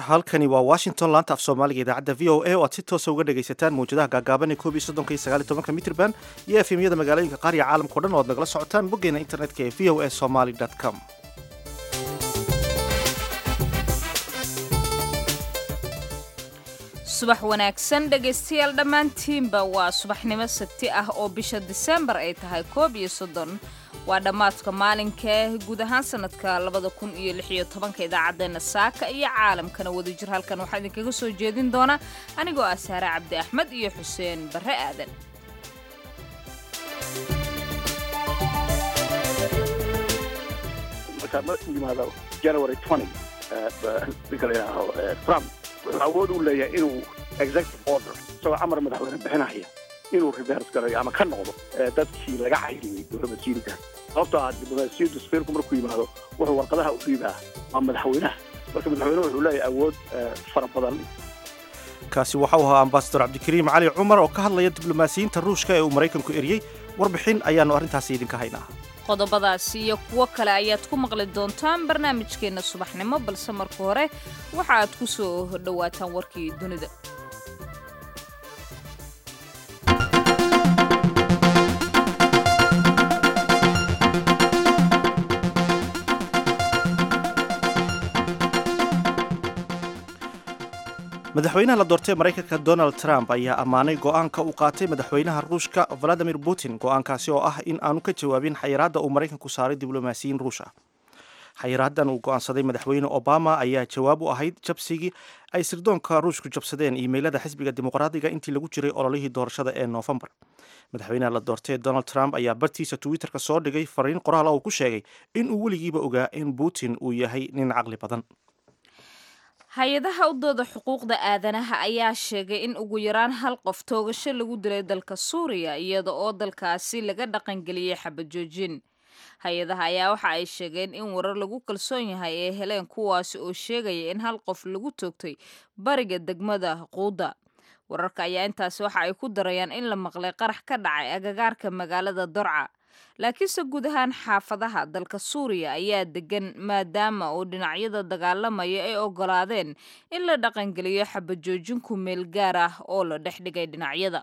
halkani waa washington laanta af soomaaliga idaacadda v o a oo aad si toosa uga dhagaysataan mawjadaha gaagaaban ee koob iyo soddonka iyo sagaal iyo tobanka mitrban iyo efemyada magaalooyinka qaar iyo caalamkao dhan oo ad nagala socotaan boggeena internetka ee v o a somaly com subax wanaagsan dhegaystayaal dhammaantiinba waa subaxnimo sabti ah oo bisha diseembar ay tahay koob iyo soddon waa dhammaadka maalinka guud ahaan sanadka labada kun iyo lix iyo tobanka idaacaddeenna saaka iyo caalamkana wadajir halkan waxaa idinkaga soo jeedin doona anigoo ah saare cabdi axmed iyo xuseen barre aadan marka markuu yimaado january twenty ninka la yidhaaho trump wuxuu awood u leeyahay inuu executive order isagoo amar madaxweyne bixinaya inuu reverse garayo ama ka noqdo dadkii laga cayriyey diblomaasiyiinta sababtoo ah diblomaasiyaddu safiirku markuu yimaado wuxuu warqadaha u dhiibaa waa madaxweynaha marka madaxweynuhu wuxuu leeyahay awood fara badan kaasi waxau ahaa ambasador cabdikariim cali cumar oo ka hadlaya diblomaasiyiinta ruushka ee uu maraykanku eriyey warbixin ayaannu arrintaasi idinka haynaa qodobadaasi iyo kuwo kale ayaad ku maqli doontaan barnaamijkeenna subaxnimo balse marka hore waxa aad ku soo dhowaataan warkii dunida madaxweynaha la doortay maraykanka donald trump ayaa ammaanay go'aanka uu qaatay madaxweynaha ruushka valadimir putin go'aankaasi oo ah in aanu ka jawaabin xayiraadda uu maraykanku saaray diblomaasiyiin ruush ah xayiraaddan uu go'aansaday madaxweyne obama ayaa jawaab u ahayd jabsigii ay sirdoonka ruushku jabsadeen iimeylada xisbiga dimuqraadiga intii lagu jiray ololihii doorashada ee noofembar madaxweynaha la doortay donald trump ayaa bartiisa twitterka soo dhigay fariin qoraal uu ku sheegay in uu weligiiba ogaa in putin uu yahay nin caqli badan hay-adaha u dooda xuquuqda aadanaha ayaa sheegay in ugu yaraan hal qof toogasho lagu dilay dalka suuriya iyada oo dalkaasi laga dhaqangeliyey xabajoojin hay-adaha ayaa waxa ay sheegeen in warar lagu kalsoon yahay ee heleen kuwaasi oo sheegaya in hal qof lagu toogtay bariga degmada quuda wararka ayaa intaasi waxa ay ku darayaan in la maqlay qarax ka dhacay agagaarka magaalada dorca laakiinse guud ahaan xaafadaha dalka suuriya ayaa degan maadaama uu dhinacyada dagaalamaya ay ogolaadeen in la dhaqangeliyo xabajoojin ku meel gaar ah oo la dhex dhigay dhinacyada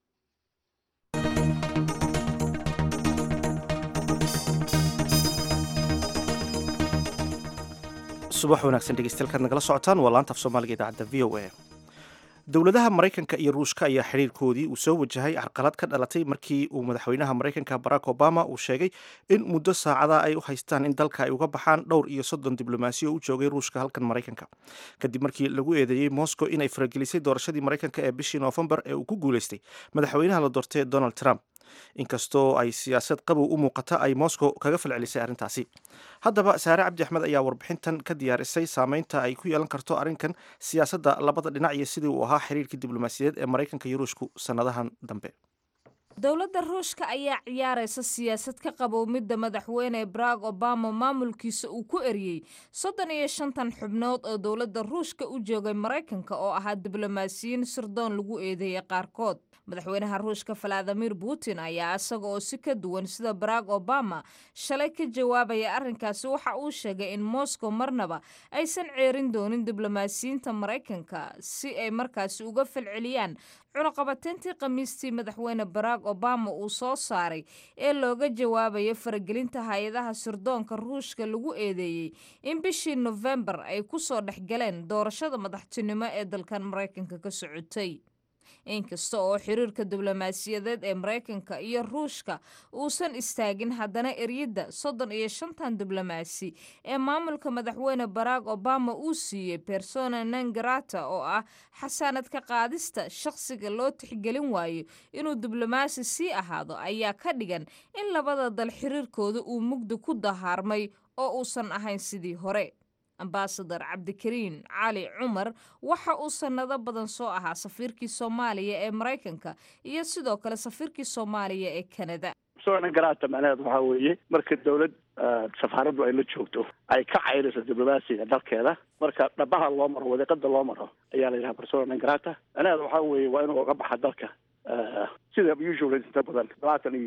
subax wanaagsan dhegeystayaal nagala socotaan waa laanta af soomaaliga idaacadda v o a dowladaha maraykanka iyo ruushka ayaa xiriirkoodii uu soo wajahay carqalad ka dhalatay markii uu madaxweynaha maraykanka barack obama uu sheegay in muddo saacada ay u haystaan in dalka ay uga baxaan dhowr iyo soddon diblomaasiyo u joogay ruushka halkan maraykanka kadib markii lagu eedeeyey moscow inay faragelisay doorashadii maraykanka ee bishii noofembar ee uu ku guuleystay madaxweynaha la doortay donald trump inkastoo ay siyaasad qabow u muuqata ay moscow kaga falcelisay arrintaasi haddaba saare cabdi axmed ayaa warbixintan ka diyaarisay saameynta ay ku yeelan karto arrinkan siyaasadda labada dhinac iyo sidii uu ahaa xiriirkii diblomaasiyadeed ee maraykanka iyo ruushku sannadahan dambe dowladda ruushka ayaa ciyaaraysa siyaasad ka qabow midda madaxweyne barack obama maamulkiisa uu ku eriyey soddon iyo shantan xubnood oo dowladda ruushka u joogay maraykanka oo ahaa diblomaasiyiin sirdoon lagu eedeeyay qaarkood madaxweynaha ruushka valadimir putin ayaa isaga oo si ka duwan sida barack obama shalay ka jawaabaya arrinkaasi waxa uu sheegay in moscow marnaba aysan ceerin doonin diblomaasiyiinta maraykanka si ay markaasi uga falceliyaan cunaqabateyntii khamiistii madaxweyne barack obama uu soo saaray ee looga jawaabayo faragelinta hay-adaha sirdoonka ruushka lagu eedeeyey in bishii nofembar ay ku soo dhexgaleen doorashada madaxtinimo ee dalkan maraykanka ka socotay inkasta oo xiriirka diblomaasiyadeed ee maraykanka iyo ruushka uusan istaagin haddana eryadda soddon iyo shantan diblomaasi ee maamulka madaxweyne barack obama uu siiyey persona nangarata oo ah xasaanad ka qaadista shaqsiga loo tixgelin waayo inuu diblomaasi sii ahaado ayaa ka dhigan in labada dal xiriirkooda uu mugdi ku dahaarmay oo uusan ahayn sidii hore ambasador cabdikariin cali cumar waxa uu sannado badan soo ahaa safiirkii soomaaliya ee maraykanka iyo sidoo kale safiirkii soomaaliya ee kanada persona garata macnaheed waxaa weeye marka dawlad safaaraddu ay la joogto ay ka cayrayso diblomaasiga dalkeeda marka dhabaha loo maro wadiiqada loo maro ayaa la yidhaha persona garata macnaheed waxaa weeye waa inuu uga baxa dalka sida usual inta badan labaatan iyo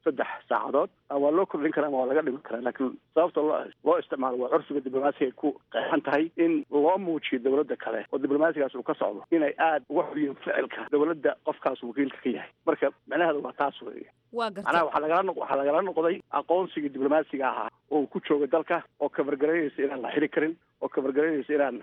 saddex saacadood waa loo kordhin karaa ama waa laga dhiman karaa laakiin sababta loo loo isticmaalo waa curfiga diblomaasiga ay ku qeexan tahay in loo muujiyo dowladda kale oo diblomaasigaas uu ka socdo inay aada uga xoriyeen ficilka dowladda qofkaas wakiilka ka yahay marka macnaheedu waa taas weeye waa garta macnaha waxaa lagala noq waxaa lagala noqday aqoonsigii diblomaasiga ahaa oo uu ku jooga dalka oo kabargaraynaysa inaan la xiri karin oo kabargaraynaysa inaan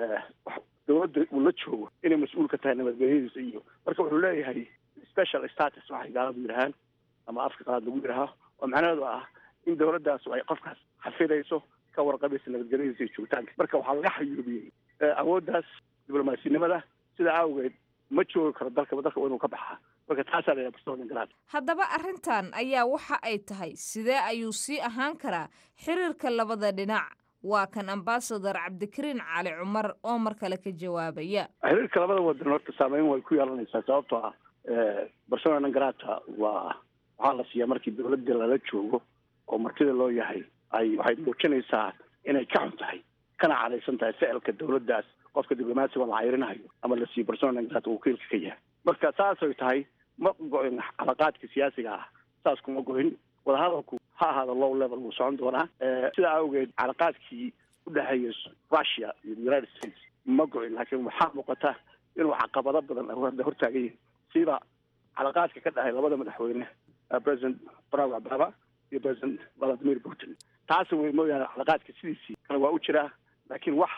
dowladda uu la joogo inay mas-uul ka tahay nabadgelyadiisa iyo marka wuxuu leeyahay special status waxay gaaladu yidhahaan ama afka qalaad lagu yidhaahaa oo macnaheedu ah in dowladdaas ay qofkaas xafidayso ka warqabaysa nabadgelyadiisa iyo joogitaanka marka waxaa laga xayuubiyey awooddaas diblomaasiyanimada sidaa awgeed ma joogi karo dalkaba dalka waa inuu ka baxaa marka taasaa la yidhaha haddaba arrintan ayaa waxa ay tahay sidee ayuu sii ahaan karaa xiriirka labada dhinac waa kan ambasador cabdikariin cali cumar oo mar kale ka jawaabaya xiriirka labada wadan horta saameyn way ku yeelanaysaa sababtoo ah barcelona nangarata waa waxaa la siiyaa markii dowladda lala joogo oo martida loo yahay ay waxay muujinaysaa inay ka xun tahay kana cadaysan tahay ficilka dowladdaas qofka diblomaasiga la cayrinahayo ama la siiyo barcelona nangarata wakiilka ka yahay marka saasay tahay ma go-in calaqaadka siyaasiga ah saas kuma go-in wadahadalku ha ahaado low level wuu socon doonaa sidaa awgeed calaqaadkii u dhexeeya russia iyo united states ma go-in laakiin waxaa muuqata inuu caqabado badan hadda hortaagan yihin siba calaqaadka ka dhahay labada madaxweyne president barack obama iyo president valadimir putin taasi way mooyaane calaqaadka sidiisii kale waa u jiraa laakiin wax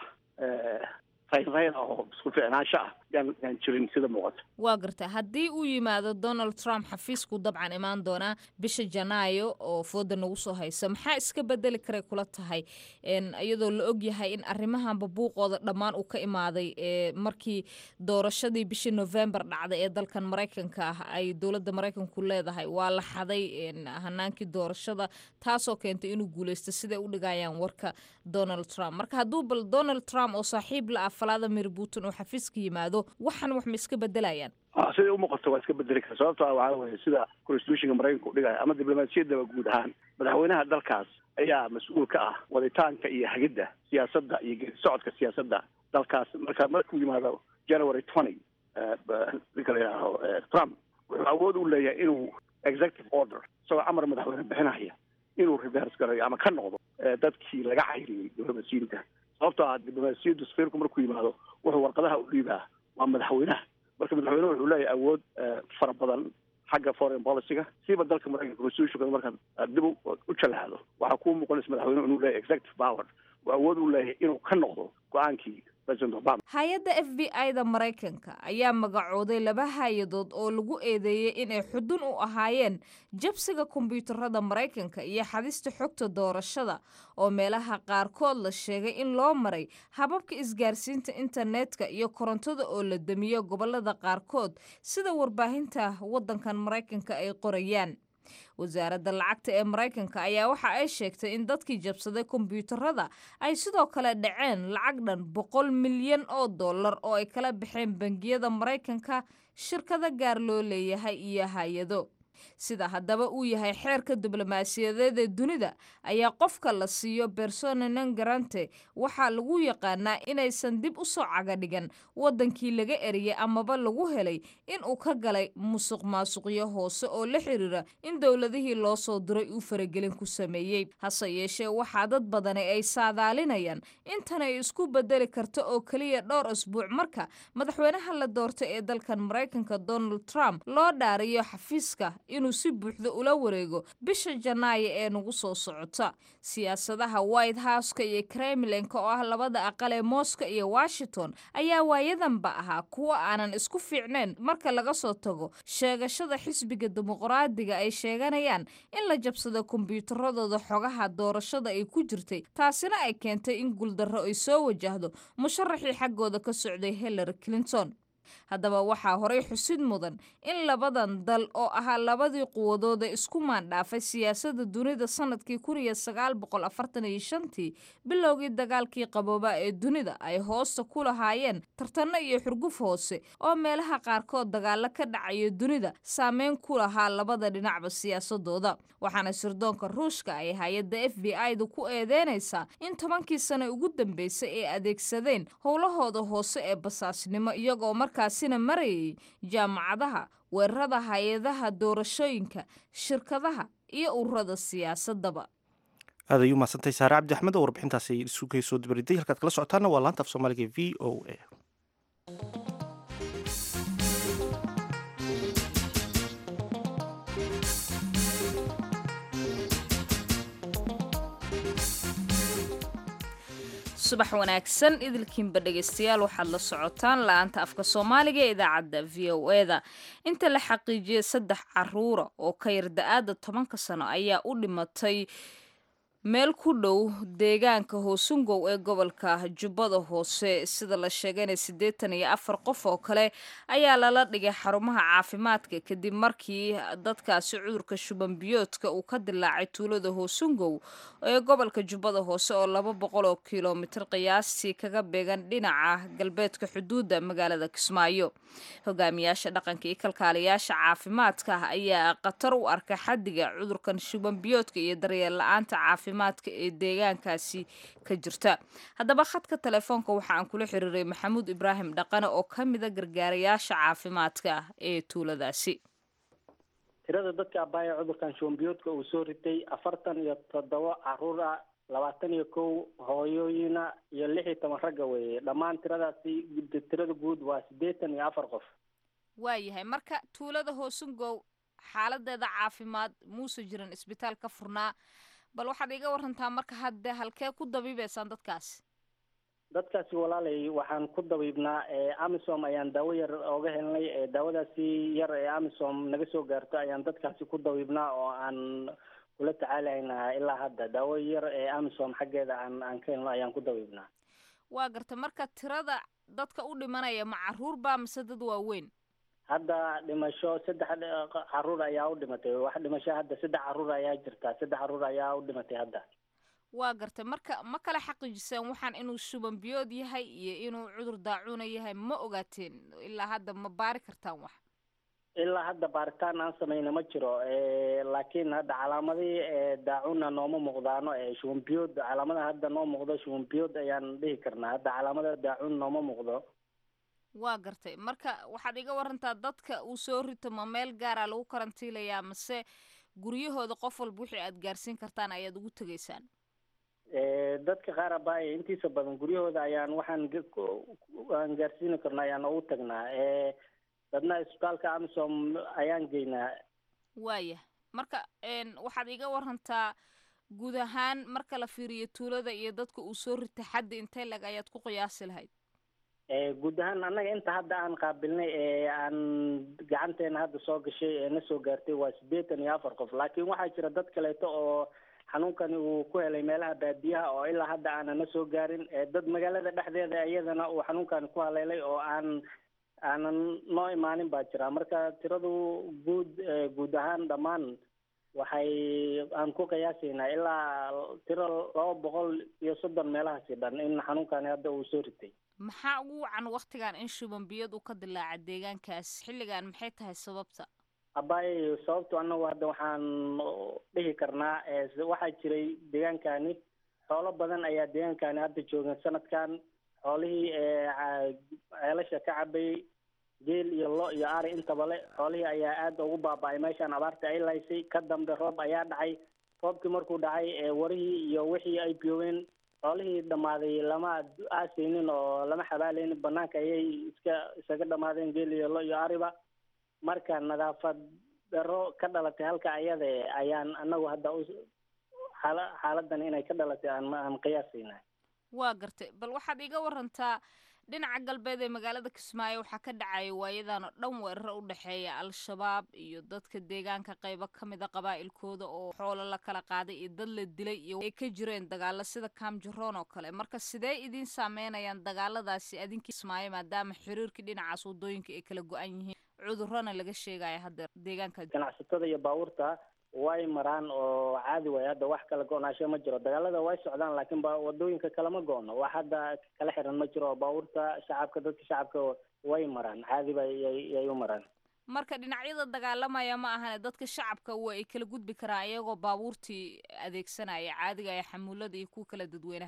raynrayn oo isku ficnaansho ah yaan yaan jirin sida muuqata waa garta haddii uu yimaado donald trump xafiisku dabcan imaan doonaa bisha janaayo oo fooda nagu soo hayso maxaa iska bedeli karay kula tahay iyadoo la og yahay in arrimahanba buuqooda dhammaan uu ka imaaday markii doorashadii bishii november dhacday ee dalkan maraykanka ah ay dowladda maraykanku leedahay waa la xaday hanaankii doorashada taasoo keentay inuu guuleysto siday u dhigayaan warka donald trump marka hadduu bal donald trump oo saaxiib la ah valadimir putin oo xafiiska yimaado waxan wax ma iska bedelayaan siday umuuqato waa iska bedeli kara sababto ah waxaa weye sida constitutionka maraykanka u dhigaya ama diblomaasiyaddaba guud ahaan madaxweynaha dalkaas ayaa mas-uul ka ah waditaanka iyo hagidda siyaasadda iyo geedi socodka siyaasadda dalkaas marka markuu yimaado january twenty ninka la yidhaaho trump wuxuu awood u leeyahay inuu executive order isagoo amar madaxweyne bixinaya inuu reverse garayo ama ka noqdo dadkii laga cayriyey diblomaasiyiinta sababtoo ah diblomaasiyaddu safiirku markuu yimaado wuxuu warqadaha u dhiibaa waa madaxweynaha marka madaxweynuhu wuxuu leeyahay awood fara badan xagga foreign policyga siiba dalka maraykanka constitutionka markaad dib u jalaado waxaa kuu muuqanaysa madaxweynuhu inuu leeyahay executive power uu awood u leeyahay inuu ka noqdo go-aankii hay-adda f b i da maraykanka ayaa magacooday laba hay-adood oo lagu eedeeyey inay xudun u ahaayeen jabsiga kombyuutarada maraykanka iyo xadista xogta doorashada oo meelaha qaarkood la sheegay in loo maray hababka isgaarsiinta internetka iyo korontada oo la damiyo gobolada qaarkood sida warbaahinta waddankan maraykanka ay qorayaan wasaaradda lacagta ee maraykanka ayaa waxa ay sheegtay in dadkii jabsaday kombyuutarada ay sidoo kale dhaceen lacag dhan boqol milyan oo dollar oo ay kala baxeen bangiyada maraykanka shirkado gaar loo leeyahay iyo hay-ado sida haddaba uu yahay xeerka diblomaasiyadeed ee dunida ayaa qofka la siiyo bersona non garante waxaa lagu yaqaanaa inaysan dib u soo cagadhigan waddankii laga eriyey amaba lagu helay in uu ka galay musuq maasuqyo hoose oo la xiriira in dowladihii loo soo diray uu faragelin ku sameeyey hase yeeshee waxaa dad badani ay saadaalinayaan intan ay isku bedeli karto oo keliya dhowr asbuuc marka madaxweynaha la doortay ee dalkan maraykanka donald trump loo dhaariyo xafiiska inuu si buuxda ula wareego bisha janaayo ee nagu soo socota siyaasadaha white houseka iyo kremlinka oo ah labada aqal ee mooska iyo washington ayaa waayadanba ahaa kuwo aanan isku fiicnayn marka laga soo tago sheegashada xisbiga dimuqraadiga ay sheeganayaan in la jabsado kombyuutaradooda xogaha doorashada ay ku jirtay taasina ay keentay in guuldarro ay soo wajahdo musharaxii xaggooda ka socday hillary clinton haddaba waxaa horay xusid mudan in labadan dal oo ahaa labadii quwadooda isku maandhaafay siyaasadda dunida sanadkii kun iyo sagaal boqol afartan iyo shantii bilowgii dagaalkii qaboobaa ee dunida ay hoosta ku lahaayeen tartanno iyo xurguf hoose oo meelaha qaarkood dagaalo ka dhacayo dunida saameyn ku lahaa labada dhinacba siyaasadooda waxaana sirdoonka ruushka ay hay-adda f b i da ku eedeynaysaa in tobankii sano ugu dambeysay ay adeegsadeen howlahooda hoose ee basaasnimo iyagoo marka islamarkaasina marayay jaamacadaha weerarada hay-adaha doorashooyinka shirkadaha iyo ururada siyaasadaba aad ayuu mahadsantahay saare cabdi axmed oo warbixintaasi isugu soo dabariday halkaad kala socotaana waa laanta af soomaaliga v o a subax wanaagsan idilkiinba dhegaystayaal waxaad la socotaan la-aanta afka soomaaliga ee idaacadda v o e da inta la xaqiijiyay saddex caruura oo ka yar da-aada tobanka sano ayaa u dhimatay meel ku dhow deegaanka hoosungow ee gobolka jubbada hoose sida la sheegayna siddeetan iyo afar qof oo kale ayaa lala dhigay xarumaha caafimaadka kadib markii dadkaasi cudurka shuban biyoodka uu ka dilaacay tuulada hoosungow ee gobolka jubbada hoose oo laba boqol oo kilomitir qiyaastii kaga beegan dhinaca galbeedka xuduudda magaalada kismaayo hogaamiyaasha dhaqanka iyo kalkaaliyaasha caafimaadka ayaa khatar u arka xadiga cudurkan shuban biyoodka iyo daryeel la-aanta caafimaad ee deegaankaasi ka jirta haddaba khadka telefoonka waxa aan kula xiriiray maxamuud ibraahim dhaqane oo ka mida gargaarayaasha caafimaadka ee tuuladaasi tirada dadka abaaya cudurkan shubanbiyoodka uu soo ritay afartan iyo toddoba caruur ah labaatan iyo kow hooyooyina iyo lix iyo toban ragga weeye dhammaan tiradaasi tirada guud waa siddeetan iyo afar qof waayahay marka tuulada hoosungow xaaladeeda caafimaad muuse jiran isbitaal ka furnaa bal waxaad iga warantaa marka hadde halkee ku dabiibeysaan dadkaasi dadkaasi walaalay waxaan ku dabiibnaa amisom ayaan daawo yar ooga helnay daawadaasi yar ee amisom naga soo gaarto ayaan dadkaasi ku dabiibnaa oo aan kula tacaalaynaa ilaa hadda daawo yar ee amisom xaggeeda aan aan ka helno ayaan ku dabiibnaa waa garta marka tirada dadka u dhimanaya ma caruur baa mise dad waaweyn hadda dhimasho saddex caruur ayaa u dhimatay wax dhimasho hadda saddex caruur ayaa jirta saddex caruur ayaa u dhimatay hadda waa gartay marka ma kala xaqiijiseen waxaan inuu shuban biyood yahay iyo inuu cudur daacuuna yahay ma ogaateen ilaa hadda ma baari kartaan wax ilaa hadda baaritaan aan samayna ma jiro laakiin hadda calaamadihii daacuna nooma muuqdaano shuban biyood calaamadaha hadda noo muuqdo shuban biyood ayaan dhihi karnaa hadda calaamada daacun nooma muuqdo waa gartay marka waxaad iga warantaa dadka uu soo rito ma meel gaara lagu karantiilayaa mase guryahooda qof walba wixii aad gaarsiin kartaan ayaad ugu tegaysaan dadka qaar abaaye intiisa badan guryahooda ayaan waxaan aan gaarsiini karno ayaan ugu tagnaa dadna isbitaalka amisom ayaan geynaa waaya marka waxaad iga warantaa guud ahaan marka la fiiriyo tuulada iyo dadka uu soo rita xaddi intee leg ayaad ku qiyaasi lahayd guud ahaan annaga inta hadda aan qaabilnay ee aan gacanteena hadda soo gashay ee na soo gaartay waa siddeetan iyo afar qof laakiin waxaa jira dad kaleeto oo xanuunkani uu ku helay meelaha baadiyaha oo ilaa hadda aanan na soo gaarin dad magaalada dhexdeeda iyadana uu xanuunkani ku haleelay oo aan aanan noo imaanin baa jira marka tiradu guud guud ahaan dhammaan waxay aan ku qiyaasaynaa ilaa tiro laba boqol iyo soddon meelahaasi dhan in xanuunkani hadda uu soo ritay maxaa ugu wacan waktigan in shuban biyad uu ka dilaaca deegaankaas xilligan maxay tahay sababta abaaye sababtu annagu hadda waxaan dhihi karnaa waxaa jiray deegaankani xoolo badan ayaa deegaankani hadda joogan sanadkan xoolihii ceelasha ka cabayay geel iyo lo iyo ari intaba le xoolihii ayaa aada ugu baaba-ay meeshaan abaarta ay laysay ka dambe roob ayaa dhacay roobkii markuu dhacay warihii iyo wixii ay biyoobeen xoolihii dhammaaday lama aasaynin oo lama xabaalaynin banaanka ayay iska isaga dhammaadeen geel iyo lo iyo ariba marka nadaafad daro ka dhalatay halka ayada ayaan anagu hadda xaala xaaladan inay ka dhalatay aan aan qiyaasayna waa gartay bal waxaad iga warantaa dhinaca galbeed ee magaalada kismaayo waxaa ka dhacaya waayadan oo dhan weeraro u dhexeeya al-shabaab iyo dadka deegaanka qaybo ka mid a qabaa'ilkooda oo xoolo la kala qaaday iyo dad la dilay iyo ay ka jireen dagaalo sida kaamjaroon oo kale marka sidee idiin saameynayaan dagaaladaasi adinkii kismaayo maadaama xiriirkii dhinacaas waddooyinka ay kala go-an yihiin cudurrona laga sheegaya hadda deegaanka ganacsatada iyo baabuurta way maraan oo caadi way hadda wax kala go-naasho ma jiro dagaalada way socdaan laakiin ba wadooyinka kalema go-no wax hadda kala xiran ma jiro baabuurta shacabka dadka shacabka way maraan caadi ba yay u maraan marka dhinacyada dagaalamaya ma ahane dadka shacabka waa ay kala gudbi karaan iyagoo baabuurtii adeegsanaya caadiga ee xamuulada iyo kuwa kala dadweynaha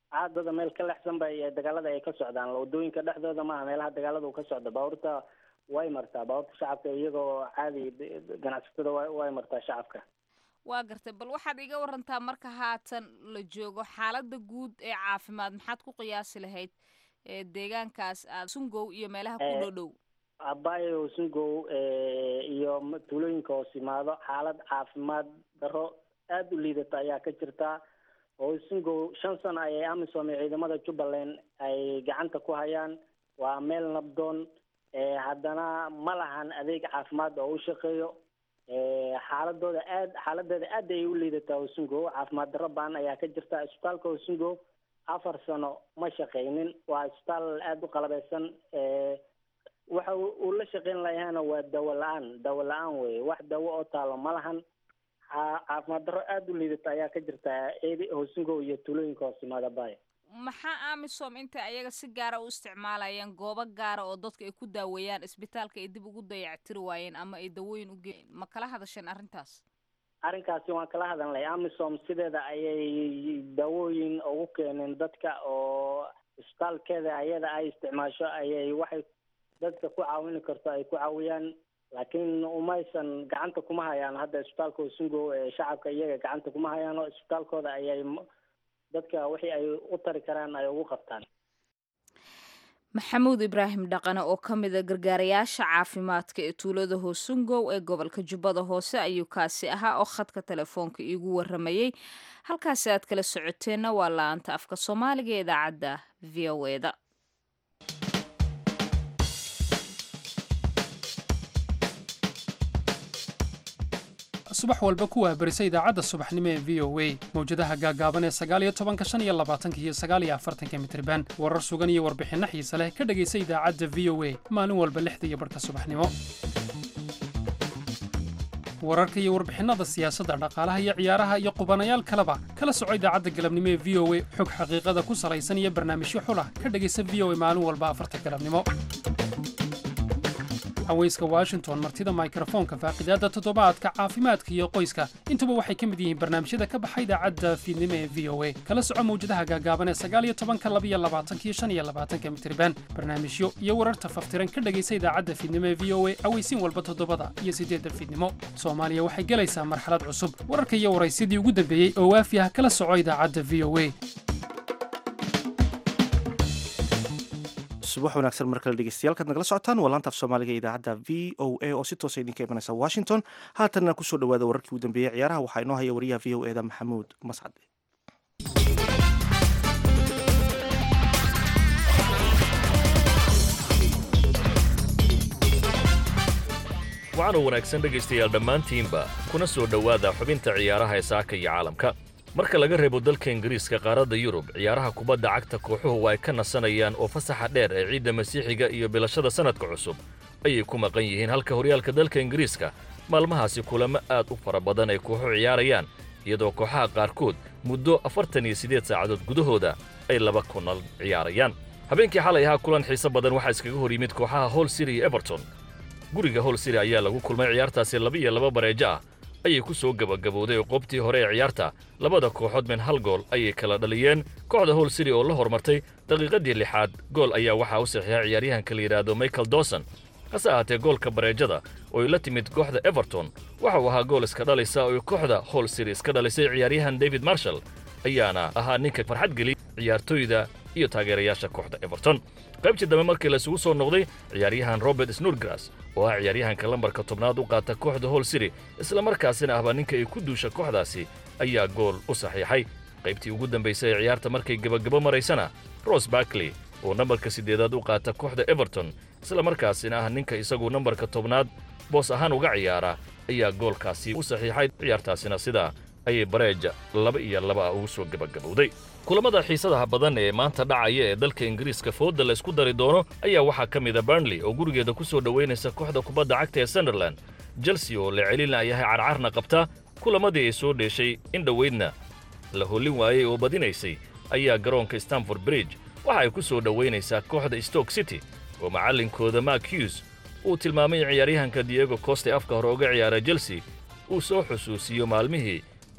caadada meel ka lexsan bay dagaalada ay ka socdaan wadooyinka dhexdooda maaha meelaha dagaalada uu ka socdo baabuurta way martaa baabuurta shacabka iyagoo caadi ganacsatada wa way martaa shacabka waa gartay bal waxaad iga warantaa marka haatan la joogo xaaladda guud ee caafimaad maxaad ku qiyaasi lahayd ee deegaankaas aad sungow iyo meelaha ku dhow dhow abayo sungow iyo tuulooyinka hoos yimaado xaalad caafimaad daro aada u liidata ayaa ka jirta oo sungow shan sano ayay amisom iyo ciidamada jubbaland ay gacanta ku hayaan waa meel nabdoon haddana ma lahan adeeg caafimaad oo u shaqeeyo xaaladooda aad xaaladeeda aad ayay u liidataa hosungo caafimaad darro baan ayaa ka jirta isbitaalka hosungo afar sano ma shaqeynin waa isbitaal aada u qalabeysan waxa uu la shaqeyn lahayana waa dawo la-aan dawo la-aan weye wax dawo oo taalo ma lahan caafimaad darro aada u liidata ayaa ka jirta hosungo iyo tuulooyinka hoos yimaada baaya maxaa amisom intay ayaga si gaara u isticmaalayaan goobo gaara oo dadka ay ku daaweeyaan isbitaalka ay dib ugu dayactiri waayeen ama ay dawooyin u geen ma kala hadasheen arrintaas arrinkaasi waan kala hadalnay amisom sideeda ayay daawooyin ugu keeneen dadka oo isbitaalkeeda ayada ay isticmaasho ayay waxay dadka ku caawini karto ay ku caawiyaan laakiin umaysan gacanta kuma hayaan hadda isbitaalka hosungo ee shacabka iyaga gacanta kuma hayaano isbitaalkooda ayay dadka wixii ay u tari karaan ay ugu qabtaan maxamuud ibraahim dhaqane oo ka mid a gargaarayaasha caafimaadka ee tuulada hoosungow ee gobolka jubbada hoose ayuu kaasi ahaa oo khadka telefoonka iigu waramayey halkaasi aad kala socoteenna waa la-aanta afka soomaaliga ee idaacadda v o eda subax walba ku waabarisa idaacadda subaxnimo ee v o a mawjadaha gaagaaban ee sagaaliyo tobanka shan iyo labaatanka iyo sagaaliyo afartanka mitriban warar sugan iyo warbixinno xiise leh ka dhegaysa idaacadda v o a maalin walba lixda iyo barhka subaxnimo wararka iyo warbixinnada siyaasadda dhaqaalaha iyo ciyaaraha iyo qubanayaal kaleba kala soco idaacadda galabnimo ee v o a xog xaqiiqada ku salaysan iyo barnaamijyo xulah ka dhegaysa v o a maalin walba afarta galabnimo haweyska washington martida mikrofoonka faaqidaadda toddobaadka caafimaadka iyo qoyska intuba waxay ka mid yihiin barnaamijyada ka baxa idaacadda fiidnimo ee v o a kala soco mawjadaha gaagaaban ee sagaaliyo tobanka labiyo labaatankiyo shan iyo labaatanka mitriban barnaamijyo iyo wararta faftiran ka dhegaysa idaacadda fiidnimo ee v o a aweysiin walba toddobada iyo siddeedda fiidnimo soomaaliya waxay gelaysaa marxalad cusub wararka iyo waraysyadii ugu dambeeyey oo waafi ah kala soco idaacadda v o a subax wanaagsan mar kale dhegeystayaal kaad nagala socotaan waa laanta af soomaaliga idaacadda v o a oo si toosa idinka imanaysa washington haatanna kusoo dhawaada wararkii ugu dambeeyey ciyaaraha waxaa inoo haya wariyaha v o eda maxamuud mascad waxaanu wanaagsan dhegaystayaal dhammaantiinba kuna soo dhowaada xubinta ciyaaraha ee saaka iyo caalamka marka laga reebo dalka ingiriiska qaaradda yurub ciyaaraha kubadda cagta kooxuhu ay ka nasanayaan oo fasaxa dheer ee ciidda masiixiga iyo bilashada sannadka cusub ayay ku maqan yihiin halka horyaalka dalka ingiriiska maalmahaasi kulamo aad u fara badan ay kooxu ciyaarayaan iyadoo kooxaha qaarkood muddo afartan iyo siddeed saacadood gudahooda ay laba kunal ciyaarayaan habeenkii xalay ahaa kulan xiise badan waxaa iskaga hor yimid kooxaha hol city iyo eberton guriga hol city ayaa lagu kulmay ciyaartaasi laba iyo laba bareejo ah ayay ku soo gebagabowday oo qoobtii hore ee ciyaarta labada kooxood min hal gool ayay kala dhaliyeen kooxda hol city oo la hormartay daqiiqadii lixaad gool ayaa waxaa u saxiixa ciyaaryahanka la yidhaahdo michael dawson hase ahaatee goolka bareejada oo ay la timid kooxda everton waxa uu ahaa gool iska dhalisa oo kooxda hol city iska dhalisay ciyaaryahan david marshall ayaana ahaa ninka farxad geliy ciyaartooyda iyo taageerayaasha kooxda everton qaybtii dambe markii laisugu soo noqday ciyaaryahan robert snurgras oo ah ciyaaryahanka lambarka tobnaad u qaata kooxda hol city islamarkaasina ahba ninka ay ku duusha kooxdaasi ayaa gool u saxiixay qaybtii ugu dambaysay ee ciyaarta markay gebagabo maraysana ros barkley oo nambarka siddeedaad u qaata kooxda everton islamarkaasina ah ninka isagu nambarka tobnaad boos ahaan uga ciyaara ayaa goolkaasi u saxiixay ciyaartaasina sidaa ayay bareeja laba iyo laba ah ugu soo gebagabowday kulamada xiisadaha badan ee maanta dhacaya ee dalka ingiriiska fooda la isku dari doono ayaa waxaa ka mid a burnley oo gurigeeda ku soo dhowaynaysa kooxda kubadda cagta ee sunderland chelsea oo la celinaayahay carcarna qabta kulamadii ay soo dheeshay in dhoweydna la hollin waayey oo badinaysay ayaa garoonka stamford bridge waxa ay ku soo dhowaynaysaa kooxda stoke city oo macallinkooda mark hughes uu tilmaamay ciyaaryahanka diego coste afka hore uga ciyaara chelsea uu soo xusuusiyo maalmihii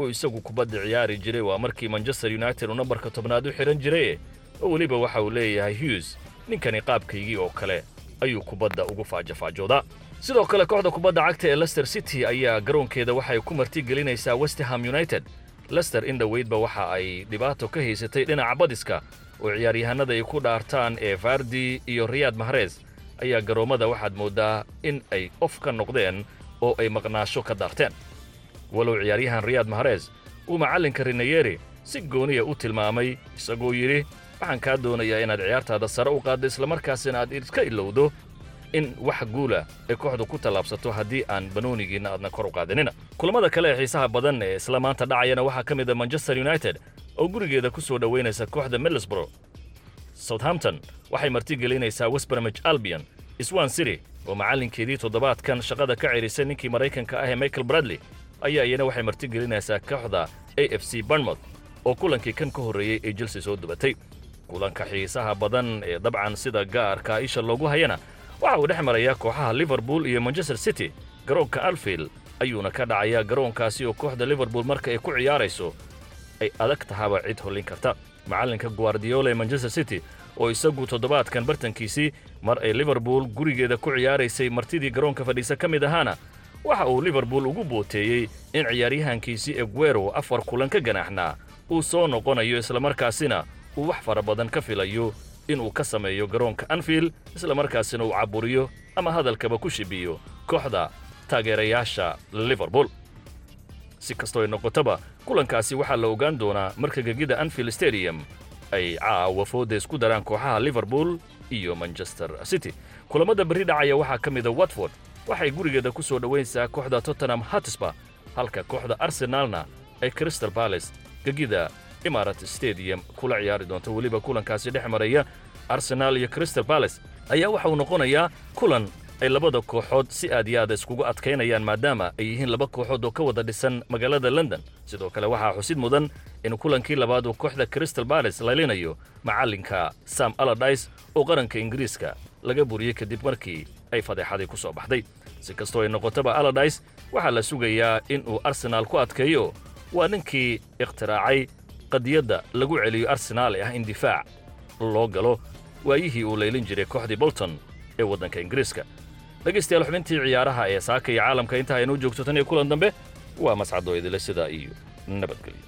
uu isagu kubadda ciyaari jiray waa markii manchester united uu nambarka tobnaad u xidhan jiraye oo weliba waxa uu leeyahay hughes ninkani qaabkaygii oo kale ayuu kubadda ugu faajafaajoodaa sidoo kale kooxda kubadda cagta ee lester city ayaa garoonkeeda waxay ku martigelinaysaa westham united lester in dhoweydba waxa ay dhibaato ka haysatay dhinaca badiska oo ciyaaryahanada ay ku dhaartaan ee vardi iyo riyaad mahrez ayaa garoommada waxaad mooddaa in ay of ka noqdeen oo ay maqnaasho ka daarteen walow ciyaaryahan riyaad mahrez uu macallinka rinayeri si gooniya u tilmaamay isagoo yidhi waxaan kaa doonayaa inaad ciyaartaada sare u qaaddo islamarkaasina aad iska ilowdo in wax guula ay kooxdu ku tallaabsato haddii aan banoonigiinna aadna kor u qaadinina kulammada kale ee xiisaha badan ee isla maanta dhacayana waxaa ka mid a manchester united oo gurigeeda ku soo dhowaynaysa kooxda middlesborough southampton waxay martigelinaysaa westbermich albion swan city oo macallinkeedii toddobaadkan shaqada ka cerisay ninkii maraykanka ah ee michael bradley ayaa iyana waxay martigelinaysaa kooxda a f c barnmouth oo kulankii kan ka horreeyey ay chelsea soo dubatay kulanka xiisaha badan ee dabcan sida gaarka isha loogu hayana waxa uu dhex marayaa kooxaha liverpool iyo manchester city garoonka alfield ayuuna ka dhacayaa garoonkaasi oo kooxda liverpool marka ay ku ciyaarayso ay adag tahaba cid hollin karta macallinka guardiola ee manchester city oo isagu toddobaadkan bartankiisii mar ay liverpool gurigeeda ku ciyaaraysay martidii garoonka fadhiisa ka mid ahaana waxa uu liverpool ugu booteeyey in ciyaaryahankiisii eguero afar kulan ka ganaaxnaa uu soo noqonayo islamarkaasina uu wax fara badan ka filayo inuu ka sameeyo garoonka anfield islamarkaasina uu caburiyo ama hadalkaba ku shibiyo kooxda taageerayaasha liverpool si kastoo ay noqotaba kulankaasi waxaa la ogaan doonaa marka gegida anfield stadium ay caawa fooda isku daraan kooxaha liverpool iyo manchester city kulammada berri dhacaya waxaa ka mida watford waxay gurigeeda ku soo dhowaynaysaa kooxda tottenham hatisba halka kooxda arsenaalna ay crystal balace gegida imarat stadium kula ciyaari doonto weliba kulankaasi dhex maraya arsenaal iyo crystal balace ayaa waxa uu noqonayaa kulan ay labada kooxood si aad iyo aad iskugu adkaynayaan maadaama ay yihiin laba kooxood oo ka wada dhisan magaalada london sidoo kale waxaa xusid mudan in kulankii labaad uu kooxda crystal balace lalinayo macallinka sam aladis oo qaranka ingiriiska laga buriyey kadib markii ay fadeexadii ku soo baxday si kastoo ay noqotaba aladis waxaa la sugayaa in uu arsenaal ku adkeeyo waa ninkii ikhtiraacay qadiyadda lagu celiyo arsenaal ee ah in difaac loo galo waayihii uu laylin jiray kooxdii bolton ee waddanka ingiriiska dhegaystayaal xubintii ciyaaraha ee saaka iyo caalamka inta aynuu joogto tan iyo kulan dambe waa mascadoo idile sidaa iyo nabadgelyo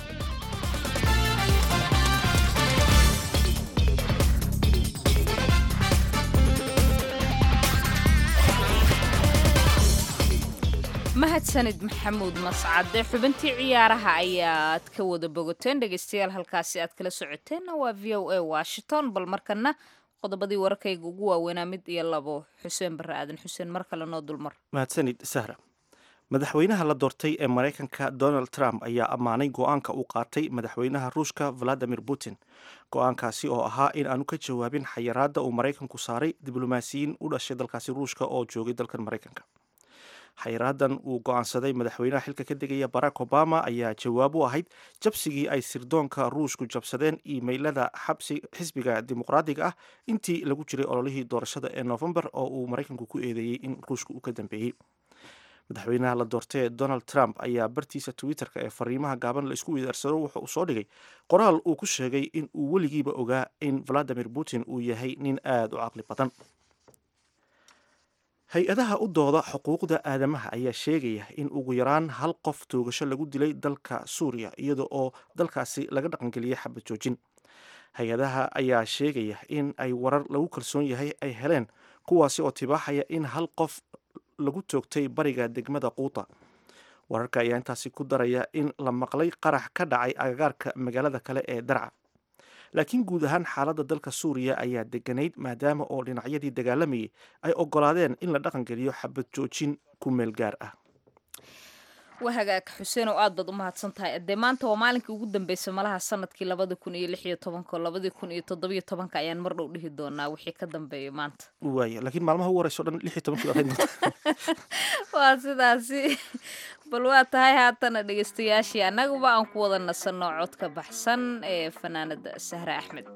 mahadsanid maxamuud mascade xubintii ciyaaraha ayaad ka wada bogoteen dhegaystayaal halkaasi aad kala socoteenna waa v o a washington bal markana qodobadii wararkayga ugu waaweynaa mid iyo labo xuseen barre aadan xuseen mar kale noo dulmar mahadsanid sahra madaxweynaha la doortay ee maraykanka donald trump ayaa ammaanay go-aanka uu qaatay madaxweynaha ruushka valadimir putin go-aankaasi oo ahaa in aanu ka jawaabin xayiraadda uu maraykanku saaray diblomaasiyiin u dhashay dalkaasi ruushka oo joogay dalkan maraykanka xayiraadan uu go-aansaday madaxweynaha xilka ka degaya barack obama ayaa jawaab u ahayd jabsigii ay sirdoonka ruushku jabsadeen iimaylada xisbiga dimuqraadiga ah intii lagu jiray ololihii doorashada ee novembar oo uu maraykanku ku eedeeyey in ruushka uu ka dambeeyey madaxweynaha la doortay donald trump ayaa bartiisa twitterka ee fariimaha gaaban la isku weydaarsado wuxa uu soo dhigay qoraal uu ku sheegay in uu weligiiba ogaa in valadimir putin uu yahay nin aada u caqli badan hay-adaha u dooda xuquuqda aadamaha ayaa sheegaya in ugu yaraan hal qof toogasho lagu dilay dalka suuriya iyada oo dalkaasi laga dhaqangeliyay xabad joojin hay-adaha ayaa sheegaya in ay warar lagu kalsoon yahay ay heleen kuwaasi oo tibaaxaya in hal qof lagu toogtay bariga degmada quuta wararka ayaa intaasi ku daraya in la maqlay qarax ka dhacay agagaarka magaalada kale ee darca laakiin guud ahaan xaaladda dalka suuriya ayaa deganayd maadaama oo dhinacyadii dagaalamayay ay ogolaadeen in la dhaqangeliyo xabad joojin ku meel gaar ah waa hagaag xuseen oo aad baad u mahadsan tahay dee maanta waa maalinkii ugu dambeysay malaha sanadkii labada kun iyo lix iyo tobanka labadii kun iyo toddobiyo tobanka ayaan mar dhow dhihi doonaa wixii ka dambeeya maanta waaya laakiin maalmaha ugu horeyso dhan lix iyo tobankii ahayd waa sidaasi bal waa tahay haatana dhegaystayaashii annaguba aan ku wada nasanno codka baxsan ee fanaanada sahre axmed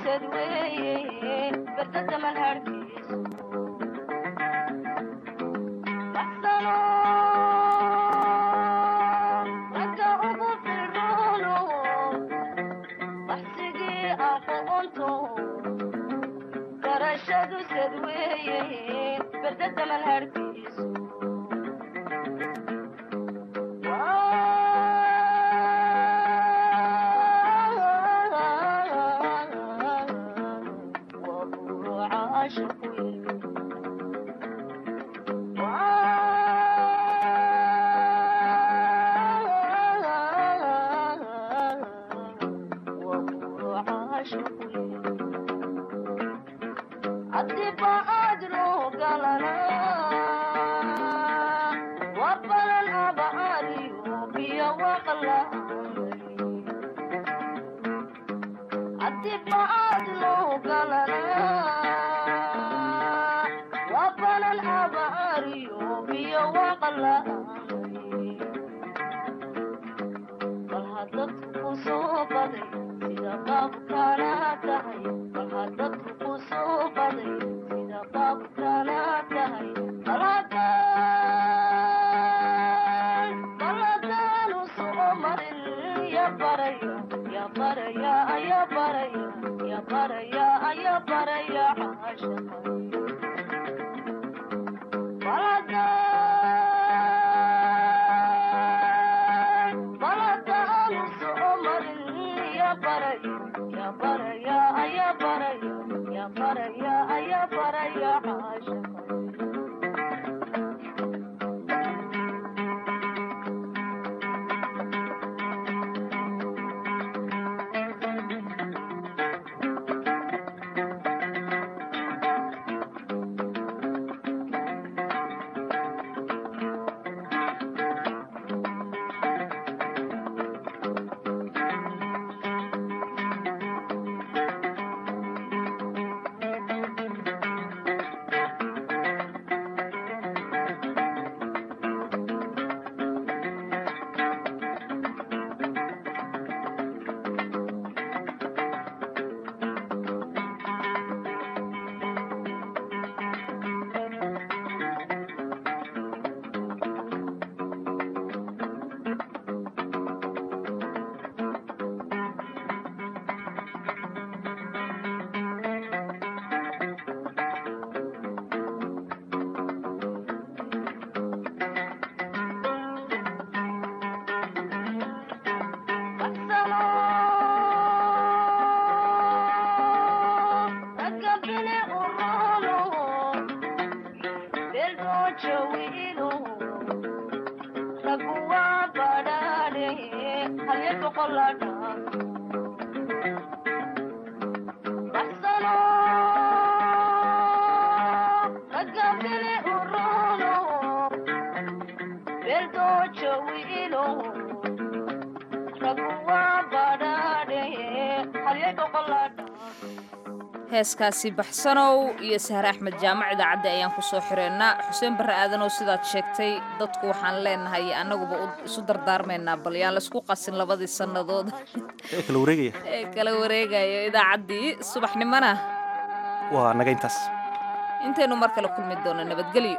heeskaasi baxsanow iyo sahre axmed jaamac idaacadda ayaan ku soo xireennaa xuseen barre aadanow sidaad sheegtay dadku waxaan leenahay annaguba isu dardaarmaynaa bal yaan laysku qasin labadii sannadood ee kala wareegaya ee kala wareegayo idaacaddii subaxnimona waa naga intaas intaynu mar kale kulmi doono nabadgelyo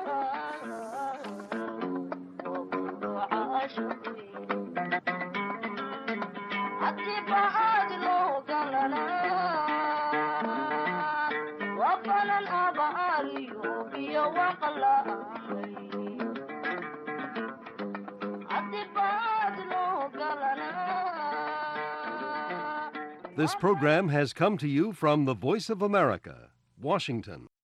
This program has come to you from the Voice of America, Washington.